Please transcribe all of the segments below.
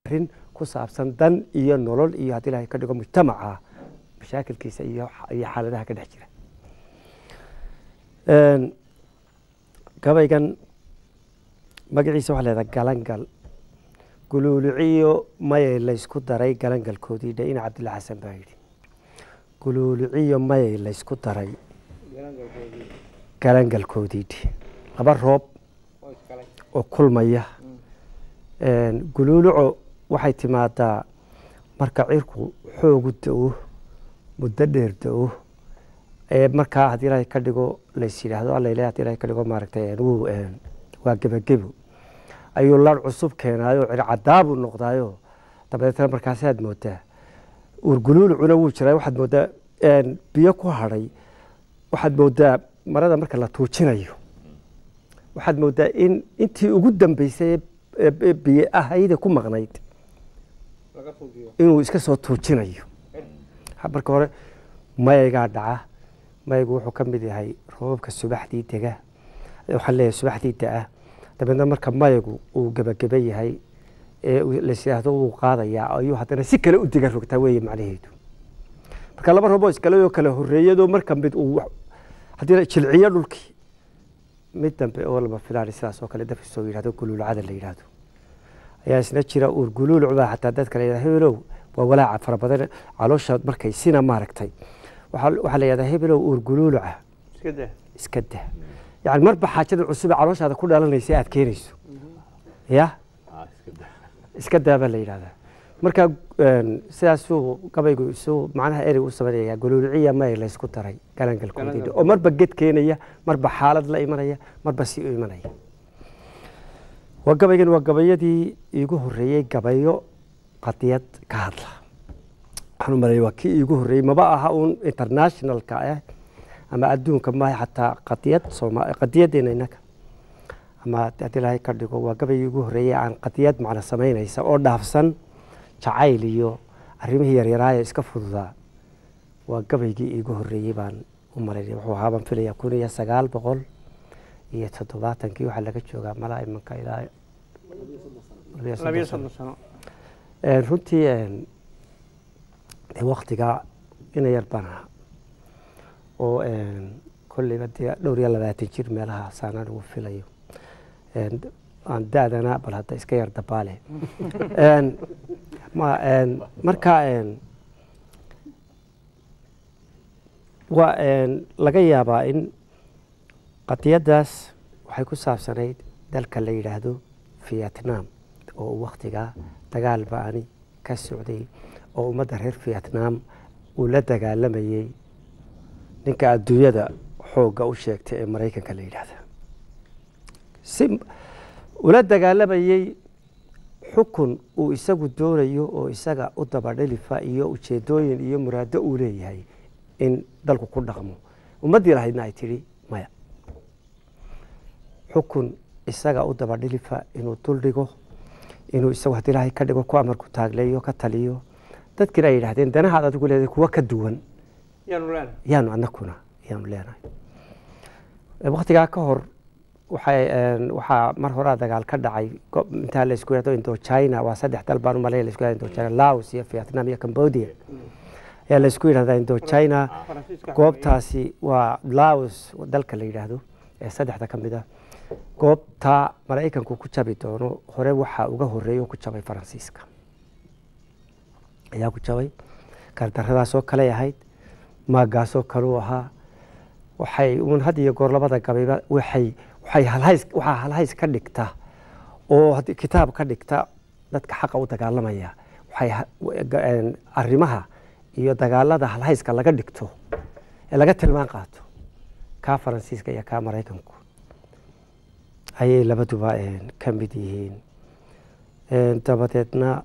arrin ku saabsan dan iyo nolol iyo haddii ilahay ka dhigo mujtamaca mashaakilkiisa iyo iyo xaaladaha ka dhex jira Een, gabaygan magaciisa waxaa leedaha galangal guluuluciyo mayay laysku daray galangalkoodii dhe ina cabdilla xasan baa yidhi guluuluciyo mayay laysku daray galangalkoodii dhe laba roob oo kulmaya Een, guluuluco waxay timaadaa marka cirku xoogu da-o muddo dheer da-o ee markaa haddii ilaahay ka dhigo lays yidhaahdo alla ilahay haddii ilahay ka dhigo maaragtay een, wuu een, waa gebagebo ayuu lar cusub keenaayo circadaabuu noqdaayo dabadeetna markaasaad moodaa uurguluulucuna wuu jiraa waxaad moodaa een, biyo ku hadhay waxaad moodaa marada marka la tuujinayo waxaad moodaa in intii ugu dambeysay ee- ee biyo ahayda ku maqnayd inuu iska soo tuujinayo Ha- marka hore mayaygaa dhaca mayaygu wuxuu ka mid yahay roobabka subaxdii dega waxaan leeyahay subaxdii da-a dabeedna marka mayagu uu gebageba yahay ee uu- lais yidhaahdo wuu qaadayaa ayuu haddana si kale u diga rogtaa weeye macnaheedu marka laba rooboo iskale oo kale horreeyadoo marka mid uu wax- haddii la jilciyo dhulkii mid dambe oo lama filaan sidaas oo kale dafis oo yidhahdo guluulcada la yidhahdo ayaa isna jira uur guluuluc baa xataa dadka la yidhahda hebelow waa walaaca fara badan caloosha markay sina maaragtay waxaa waxaa la yidhahdaa hebelow uur guluuluca iska dah iska dah yani marba xaajada cusub ee calooshaada ku dhalanaysa aad keenayso ya iska daa baa la yidhahdaa marka een, sidaasuu gabaygu isu macnaha erey u samaynayaa guluuluciya may laysku daray galangalkoodii oo marba ged keenaya marba xaalad la imanaya marba si u imanaya waa gabaygan waa gabayadii iigu horreeyey gabayo qadiyad ka hadla waxaan u maleeya waa kii iigu horreeyey maba aha uun internationalka ah ama adduunka maaha xataa qadiyad sooma qadiyadeena innaga ama haddii ilaahay ka dhigo waa gabaygii iigu horreeyey aan qadiyad macna samaynaysa oo dhaafsan jacayl iyo arrimihii yaryaraaya iska fududaa waa gabaygii iigu horreeyey baan u malaynaya wuxuu ahaa baan filaya kun iyo sagaal boqol iyo toddobaatankii waxaa laga joogaa malaa imanka ilaa labiyo soddon labiyo sano. soddon sano Een, runtii een, dee waktigaa ina yar baan ahaa oo een, kolleyba dee dhowr iyo labaatan jir meelaha saanaan ugu filayo Een, aan da-dana bal hadda iska yar dabaale Een, ma een, marka een, waa een, laga yaabaa in qadiyaddaas waxay ku saabsanayd dalka la yidhaahdo vietnam oo waktigaa dagaal ba-ani ka socday oo ummadda reer vietnam uu la dagaalamayey ninka adduunyada xoogga u sheegtay ee maraykanka la yidhaahda si ula dagaalamayey xukun uu isagu doonayo oo isaga u dabadhelifa iyo ujeedooyin iyo muraado uu leeyahay in dalku ku dhaqmo ummaddii lahaydna ay tidhi maya xukun isaga u dabadhilifa inuu dul dhigo inuu isagu haddii ilaahay ka dhigo ku amarku taagleeyo ka taliyo dadkiina ay yidhahdeen danahaad adigu leedahay kuwa ka duwan yaanu leenahay yaanu anakuna yaanu leenahay waktigaa ka hor waxay een, waxaa mar horaa dagaal ka dhacay go- intaa laysku yidhahdo indochina waa saddex dal baan u malaya laysku yidhahdo indochina laos iyo vietnam iyo cambodia ayaa laysku yidhahdaa indochina faransiiska goobtaasi waa laos dalka la yidhaahdo ee saddexda ka mid ah goobtaa maraykanku ku jabi doono hore waxaa uga horeeya oo ku jabay faransiiska ayaa ku jabay gardaradaasoo kaley ahayd maagaasoo kaluu ahaa waxay uun had iyo goor labada gabayba waxay waxay halhays waxaa halhays ka dhigta oo haddii kitaab ka dhigta dadka xaqa u dagaalamaya waxay ha- w- ga- een, arrimaha iyo dagaalada halhayska laga dhigto ee laga tilmaan qaato kaa faransiiska iyo kaa maraykanku ayay labaduba een, ka mid yihiin Een, dabadeedna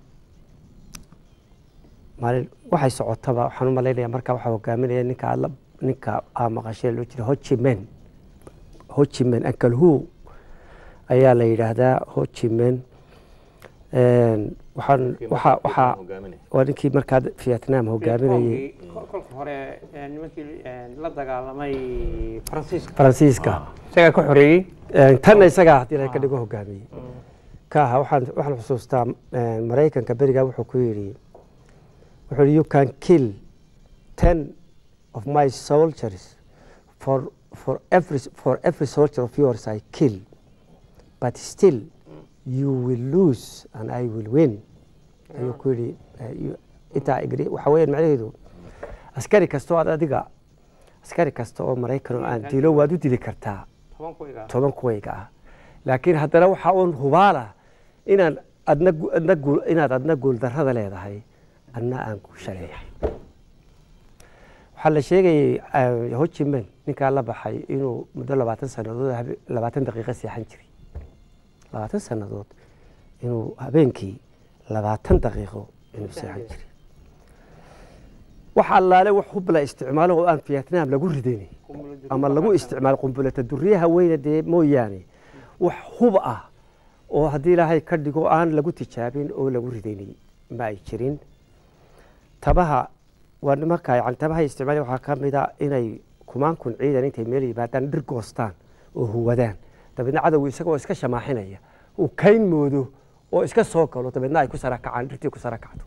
maalin waxay socotaba waxaan u malaynaya markaa waxaa hogaaminaya ninka aad la- ninka aa maqashee loo jira hojimen hojimen ankalhu ayaa la yidhaahdaa hojimen Een, waxaan waxaa waxaa waa ninkii markaa vietnam hogaaminayay Vietcongii kol- kolka hore ee, nimankii ee, la dagaalamay faransiiska faransiiska isagaa ka xoreeyey Een, tanna isagaa haddii la ka dhigo hogaamiyey ka aha waxaan waxaan xusuustaa eh, maraykanka berigaa wuxuu ku yidhi wuxuu yidhi you can kill ten of my soldiers for for every for every soldier of yours I kill but still you will lose and I will win ayuu ku yidhi eh, you- intaa igri waxa weeyaan macnaheedu askari kasta oo aad adiga askari kasta oo maraykan oo aan dilo waad u dili kartaa toban ku igaa toban kuwayga ah laakiin haddana waxaa uun hubaala inaan adna gu- adna guul inaad adna guuldarrada leedahay adna aan guusha leeyahay waxaa la sheegayay eh, ho chi minh ninkaa la baxay inuu muddo labaatan sannadood habe- labaatan daqiiqo seexan jiray labaatan sannadood inuu habeenkii labaatan daqiiqo inuu seexan jiray wax allaale wax hub la isticmaalo oo aan vietnam lagu ridaynay ama lagu isticmaalo qumbulata duriyaha weyne dee mooyaane wax hub ah oo haddii ilaahay ka dhigo aan lagu tijaabin oo lagu ridaynay ma ay jirin tabaha waa nimanka yani tabaha isticmaali waxaa ka mid a inay kumaan kun ciidan intay meel yimaadaan dhir goostaan oo huwadaan dabeedna cadowgu isagoo iska shamaaxinaya uu kayn moodo oo iska soo galo dabeedna ay ku sara kacaan dhirtii ku sara kacdo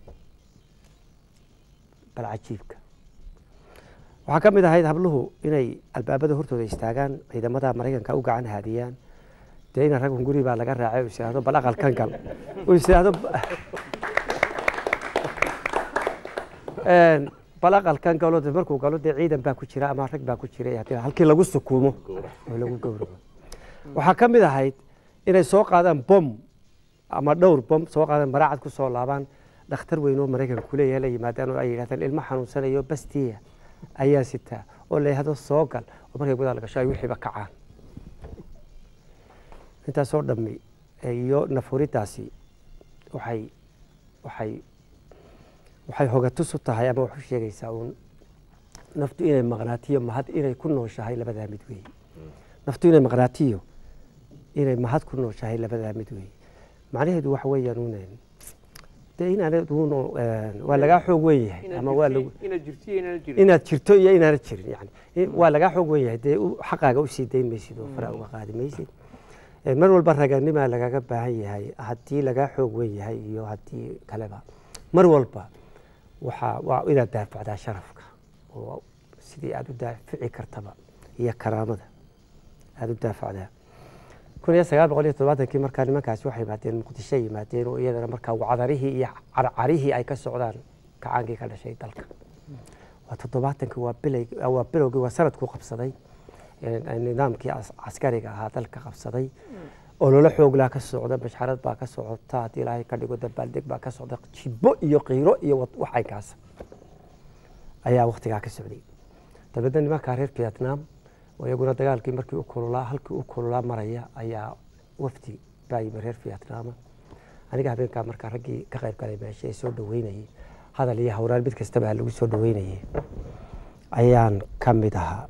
bal cajiibka waxaa ka mid ahayd habluhu inay albaabada hortooda istaagaan ciidamada maraykanka u gacan haadiyaan dee ina rag hunguri baa laga raacay oo is yidhaahdo bal aqalkan gal oo is yidhaahdo Een, bal aqalkan galo dee markuu galo dee ciidan baa ku jira ama rag baa ku jira haddii halkii lagu sukuumo oo lagu gowraco waxaa ka mid ahayd inay soo qaadaan bom ama dhowr bom soo qaadaan maraacad ku soo laabaan dhakhtar weyn oo maraykanka kuleeyahay la yimaadaan oo ay yidhahdaan ilmo xanuunsanayo bastiya ayaa sitaa oo la yidhahdo soo gal oo markay gudaha la gasho ay wixiiba kacaan intaasoo dhammi iyo nafuridaasi waxay waxay waxay hogatus u tahay ama wax u sheegaysaa uun naftu inay maqnaatiyo mahad inay ku nooshahay labadaa mid weeye naftu inay maqnaatiyo inay mahad ku nooshahay labadaa mid weeye macnaheedu waxa weeyaan uun dee inaanad uun waa lagaa xoog weyn yahay ama waa lagu inaad jirto iyo inaad jirin inaad jirto iyo inaanad jirin yani i- waa lagaa xoog weyn yahay dee u- xaqaaga usii dayn maysid oo fara uga qaadi maysid Eh, mar walba raganimaa lagaga baahan yahay haddii lagaa xoog weyn yahay iyo haddii kaleba mar walba waxaa waa inaad daafacdaa sharafka oo sidii aada u daafici kartaba iyo karaamada aada u daafacdaa kun iyo sagaal boqol iyo toddobaatankii markaa nimankaasi waxay yimaadeen muqdisho yimaadeen oo iyadana markaa wacdarihii iyo carcarihii ay ka socdaan kacaankii ka dhashay dalka waa toddobaatankii waa bilay waa bilowgii waa sanadkuu qabsaday ee nidaamkii as- caskariga ahaa dalka qabsaday ololo xooglaa ka socda mashxarad baa ka socota haddii ilaahay ka dhigo dabaaldeg baa ka socda jibbo iyo qiiro iyo wad- waxaykaas ayaa waktigaa ka socday dabeedna nimankaa reer vietnam oo iyaguna dagaalkii markii u kululaa halkii u kululaa maraya ayaa wafdi baa yimi reer vietnama aniga habeenkaa markaa raggii ka qayb galay meesha ee soo dhaweynayay hadal iyo hawraan mid kastaba ha lagu soo dhaweynayay ayaan ka mid ahaa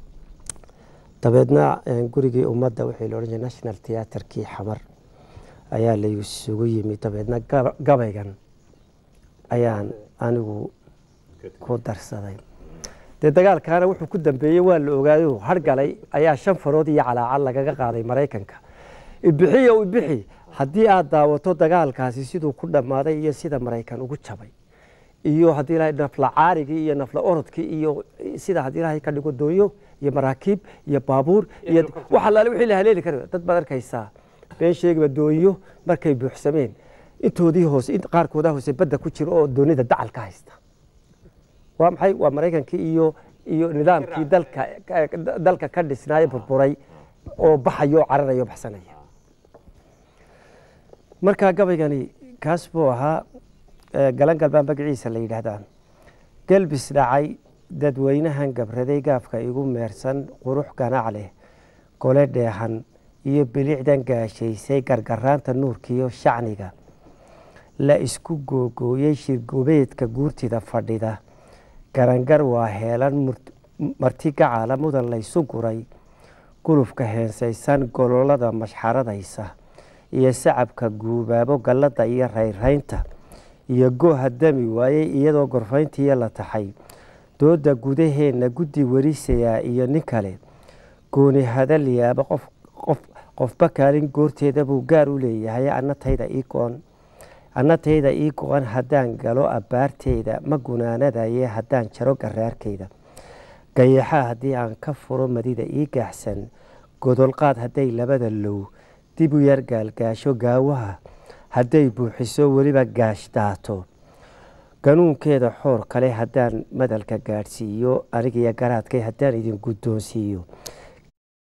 dabeedna eh, gurigii ummadda wixii la odhan jiray national theaterkii xamar ayaa la isugu yimi dabeedna gaba- gabaygan ayaan anigu ku darsaday dee dagaalkaana wuxuu ku dambeeyey waa la ogaayo hargalay ayaa shan farood iyo calaacal lagaga qaaday maraykanka ibixiyo ibixi haddii aad daawato dagaalkaasi siduu ku dhammaaday iyo sida maraykan ugu jabay iyo haddii ilaahay nafla caarigii iyo nafla orodkii iyo sida haddii ilaahay ka dhigo doonyo iyo maraakiib iyo baabuur iyo helicopter. wax allaale wixii la haleeli kara dad baad arkaysaa been sheegiba doonyo markay buuxsameen intoodii hoose int- qaarkooda hoose badda ku jira oo doonida dacal ka haysta waa maxay waa maraykankii iyo iyo nidaamkii dalka ka- dalka ka dhisnaaye burburay oo baxayo oo cararayo baxsanaya markaa gabaygani kaas buu ahaa eh, galangal baa magaciisa la yidhaahdaa gelbis dhacay dadweynahan gabraday gaafka igu meersan qurux ganac leh gole dheehan iyo bilicdan gaashaysay gargaraanta nuurkiiyo shacniga la isku googooyey shirgubeedka guurtida fadhida garangar waa heelan murt- marti gacaala mudan laysu guray gulufka heensaysan gololada mashxaradaysa iyo sacabka guubaabo gallada iyo rayraynta iyo gooha dami waayey iyadoo gorfayntiiyo la taxay dooda gudaheenna guddi werisayaa iyo nin kale gooni hadal yaaba qof qof qofba kaalin goorteeda buu gaar u leeyahay anna tayda ii go-an anna tayda ii go-an haddaan galo abbaarteyda ma gunaanadaye haddaan jaro garaarkeyda gayaxaa haddii aan ka furo madida ii gaaxsan godolqaad hadday labada low dib u yar gaalgaasho gaawaha hadday buuxiso weliba gaash daato ganuunkeeda xoor kale haddaan madalka gaadhsiiyo anigiyo garaadkay haddaan idin guddoonsiiyo